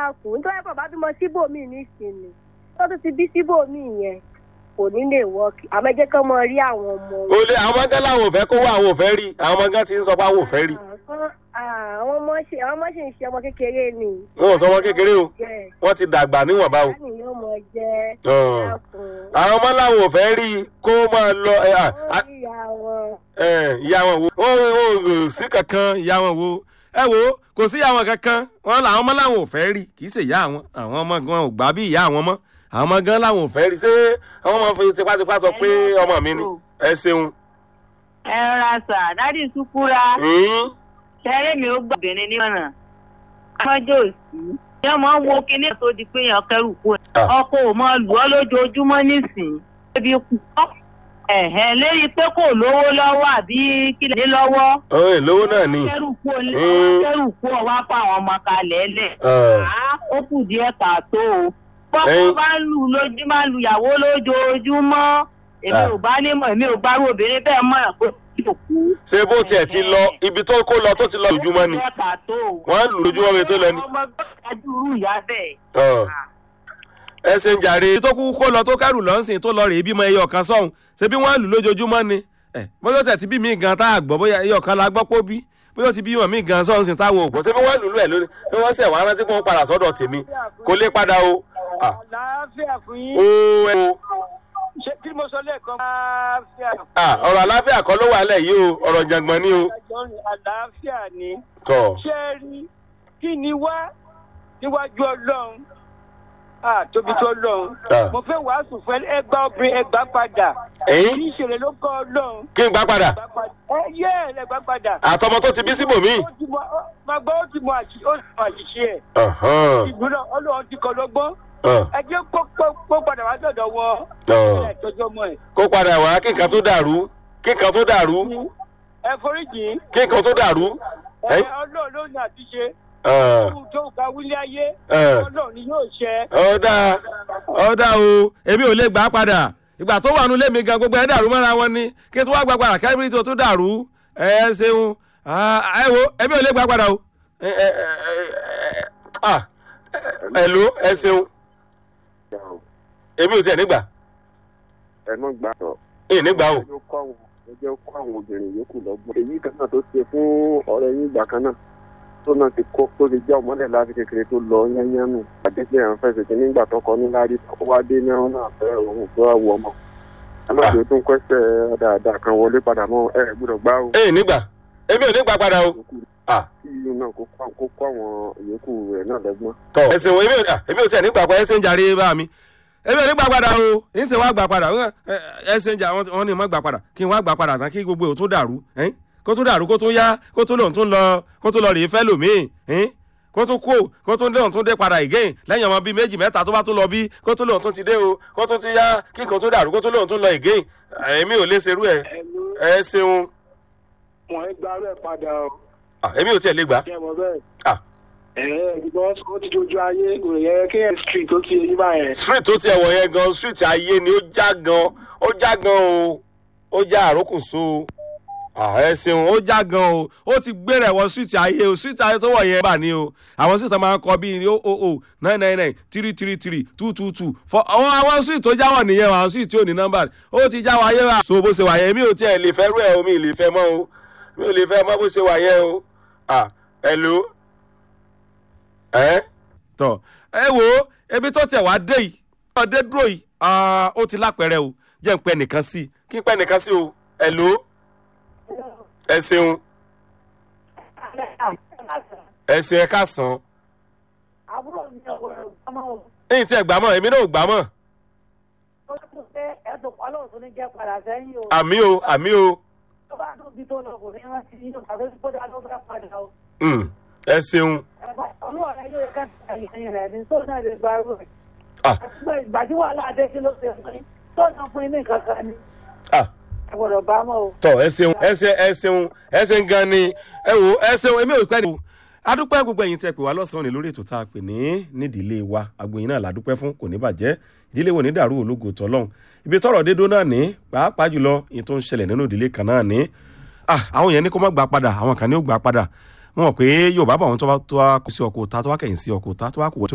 dákun nítorí bàbá bímọ síbòmí nísìnyí tó tún ti bí síbòmí yẹn kò ní lè wọ́ọ̀kì àmọ́ ẹ jẹ́ kí wọ́n mọ rí àwọn ọmọ wọn. o lè àwọn ọmọ gán làwọn ò fẹ́ kó wá àwọn ò fẹ́ rí àwọn ọmọ gán ti ń sọ pé àwọn ò fẹ́ rí Ah, àwọn ọmọ ṣe àwọn ọmọ ṣe ń ṣe ọmọ kékeré ni. wọn ò sọ wọn kékeré o jẹ́ wọ́n ti dàgbà níwọ̀nba o. láti yóò mọ jẹ́ Ọ̀. dákun. àwọn ọmọ làwọn ò fẹ́ rí kó máa lọ ẹ, à, à, wọ́n rí ìyá wọn. ẹ, ìyá wọn wo wọn ò ò sí kankan ìyá wọn wo ẹ wo kò sí ìyá wọn kankan wọn làwọn ọmọ làwọn ò fẹ́ rí kì í ṣe ìyá àwọn àwọn ọmọ gan ò gbà bí ìyá àwọn mọ́ àwọn ọmọ gan làwọn ò fẹ́ rí ṣé àwọn ọmọ fi tipátipá sọ pé ọmọ mi ni ẹ ṣeun. ẹ rọra sà dádì sùkúra Hmm? ṣẹrẹ mi ó gbà obìnrin nímọ̀ràn ọmọdé òsì ṣé ọmọ wo kinní tó di pé èèyàn kẹrù kú ẹ Ah. ọkọ ò mọ lù ọ lójoojúmọ́ nísìnyí ebi kú ẹ̀hẹ́n lérí pé kò lówó lọ́wọ́ àbí kílẹ̀ ní lọ́wọ́ ọ̀hún ìlówó náà ni. kẹrù kú ọ Mm. kẹrù kú ọ wá fún àwọn ọmọ kalẹ̀ lẹ̀ Ọ̀. Ah, ó kù díẹ̀ kàtó o bọ́kọ Ẹyin. bá ń lù lójú máa ń lu ìyàwó lójoojúmọ́ èmi Ah. ò bá nímọ̀ èmi ò bá rú obìnrin bẹ́ẹ̀ mọ̀ràn pé kò kú. ṣé bó tiẹ̀ ti lọ ibi tó kó lọ tó ti lọ lójúmọ́ ni díẹ̀ kàtó o. wọ́n lù lójúmọ́ mi tó lọ ni. ọmọ gbọ́dọ̀ dúró ìyá bẹ́ẹ̀. Ọ̀. ẹ ṣe ń jàre. tó kú kó lọ tó kẹrù lọ́sìn tó lọ rèé bímọ ẹyọ kan sọ́hun ṣé bí wọ́n lù lójoojúmọ́ ni. ẹ bóyá ó tẹ̀ tí bí mi gan tá a gbọ́ bóyá ẹyọ kan la gbọ́ pó bí bóyá ó ti bímọ mi gan sọ́hun sí táwọn ò gbọ́. ṣé bí wọ́n lù lù ẹ̀ lónìí bí wọ́n ṣẹ̀ wá rántí pé wọ́n padà sọ́dọ̀ tèmi kò lè padà o. Ah. àlàáfíà fún yín ó ẹ o. ṣé kí mo sọ lẹ́ẹ̀kan àlàáfíà Ah, ọ̀rọ̀ àláfíà kan ló wà lẹ̀ yìí o ọ̀rọ̀ jàngbọ̀n ni o. àjọyìn àlàáfíà ni tọ̀ ṣé ẹ rí kí ni wá níwájú ọlọ́run ah tóbi tó lọ́run Ah. mo fẹ́ wàásù fún ẹgbà obìnrin ẹgbà padà ẹ̀yìn kì í ṣẹlẹ̀ ló kọ́ ọlọ́run kí n gbá padà ẹgbà padà ẹ yẹ ẹ ẹgbà padà àtọmọ tó ti bí síbòmí. ó ti mọ ó- máa gbọ́ ó ti mọ àṣì- ó ti mọ àṣìṣe ẹ̀ Ọ̀hán. ìgbóná ọlọ́run ti kọ́ lọ́gbọ́n Ọ̀. ẹ jẹ́ kó kó- kó padà wá sọ̀dọ̀ wọn Ọ̀. ẹ tọ́jú ọmọ ẹ̀ kó padà wá kí nǹkan tó dàrú kí nǹkan tó dàrú ẹ foríjì kí nǹkan tó dàrú. ẹ Ẹ? ọlọ́run ló ní àtiṣe Ọ̀. ohun tó ga wílé ayé Ẹ̀. ọlọ́run ni yóò ṣẹ. ọ̀dà ọ̀dà o èmi ò lè gbà á padà ìgbà tó wà nulẹ̀ mi gan gbogbo ẹ̀ dàrú mọ́ra wọn ni kí n tó wá gbà padà kẹ́bírí tó tún dàrú ẹ ṣeun Ah, ẹ wo èmi ò lè gbà á padà o. ẹ ẹ ẹ ẹ ah ẹ ló ẹ ṣeun èmi ò tiẹ̀ nígbà ẹ mọ gbà tọ. èyí nígbà o. ẹ jẹ́ kó àwọn ẹ jẹ́ kó àwọn obìnrin yòókù lọ́gbọ́n. èyí kan náà tó ṣe fún ọ̀rẹ́ yín ìgbà kan náà tó náà ti kó tó ti jẹ́ ọmọdé láti kékeré tó lọ yányánù. àdéhùn àwọn fẹsẹ̀ tí nígbà tó kọ ní lárí tó wá dé ní ọ̀nà àfẹ́ òun tó wá wọ ọmọ. ẹ má ṣe tún kọ́sẹ̀ dáadáa kan wọlé padà mọ́ ẹ gbọ́dọ̀ gbá o. èyí nígbà èmi ò nígbà padà o. Ah. kí inú náà kó kó- kó kó àwọn yòókù rẹ̀ náà lọ́gbọ́n. tọ ẹ ṣeun èmi ò ah, èmi ò tiẹ̀ nígbà padà ẹ ṣe ń jàre bá mi èmi ò ní gbà padà o ń ṣe wá gbà padà ẹ ẹ ṣe ń jà wọn ní mọ́ gbà padà kí n wá gbà padà tán kí gbogbo ò tún dàrú ẹ́n? kó tún dàrú kó tún yá kó tún lòun tún lọ kó tún lọ rèé fẹ́ lòmíì ẹ́n? kó tún kó kó tún lòun tún dé padà again lẹ́yìn ọmọ bíi méjì mẹ́ta tó bá tún lọ bí kó tún lòun tún ti dé o kó tún ti yá kí nǹkan tún dàrú kó tún lòun tún lọ again èmi ò lè ṣerú ẹ ẹ ṣeun wọn ẹ gba rẹ padà o Ah, èmi ò tiẹ̀ lè gbà ṣé ẹ mọ bẹ́ẹ̀. Ah. ẹ ẹ because ó ti dojú ayé kò yẹ kí ẹ street ó ti yẹ yín báyẹn. street tó tiẹ̀ wọ̀ yẹn gan street ayé ni ó já gan ó já gan o ó já àrókùnso o Ah, ẹ ṣeun ó já gan o ó ti gbé rẹ̀ wọ street ayé o street ayé tó wọ̀ yẹn bà ní o àwọn street máa ń kọ bíi o o o nine nine nine three three three two two two for àwọn àwọn street tó jáwọ̀ nìyẹn o, àwọn street tí ò ní nọ́mbà ó ti já wáyé wa. so bó ṣe wà yẹn mi ò tiẹ̀ lè fẹ́ rú ẹ̀ o mi ì lè fẹ́ mọ́ o mi ò lè fẹ́ mọ́ bó ṣe wà yẹn o ah hello ẹ tọ ẹ wo ebi tó tẹ wá dé yìí ọdẹ dúró yìí ah, ó ti lápẹrẹ o jẹ́ ń pẹ́ nìkan sí i kí n pẹ́ nìkan sí o hello ẹ ṣeun ẹ ṣe ẹ ká sàn àbúrò mi ò gbọ́mọ o ẹ̀yin tí ẹ gbà mọ́ èmi náà ò gbà mọ́ ó tún pé ẹ̀dùn ọlọ́run tó ní jẹ́ padà sẹ́yìn o àmì o àmì o tó bá dùn bí tó lọ kò ní rántí nínú tàbí tó dá ló fẹ́ padà o Mm, ẹ ṣeun olúwa rẹ yóò ká ẹ̀yìn rẹ̀ ní tó náà lè gba arú rẹ̀ Ah. àti pé ìgbà tí wàhálà adé sí ló ṣe fún yín tó náà fún yín ní nǹkan kan ni Ah. ẹ gbọ́dọ̀ bá mọ́ o. tọ ẹ ṣeun ẹ ṣe ẹ ṣeun ẹ ṣe gan ni ẹ wo ẹ ṣeun èmi ò pẹ́ ni o adúpẹ́ gbogbo ẹ̀yin tẹ́ pè wá lọ́sàn-án ní lórí ètò tá a pè ní nídìílé wa àgbòyìn náà ládúpẹ́ fún kò ní bàjẹ́ ìdílé wo ní dàrú ológo tọ́lọ́hún ibi tọ́rọ̀ dédó náà ní pàápàá jùlọ ìyẹn tó ń ṣẹlẹ̀ nínú ìdílé kan náà ní ah àwọn yẹn ní kó má gbà padà àwọn kan ní ó gbà padà wọn mọ̀ pé yorùbá bọ̀ wọn tó bá tó wá kó sí ọkọ̀ ta tó wá kẹ̀yìn sí ọkọ̀ ta tó wá kó wọ́n tó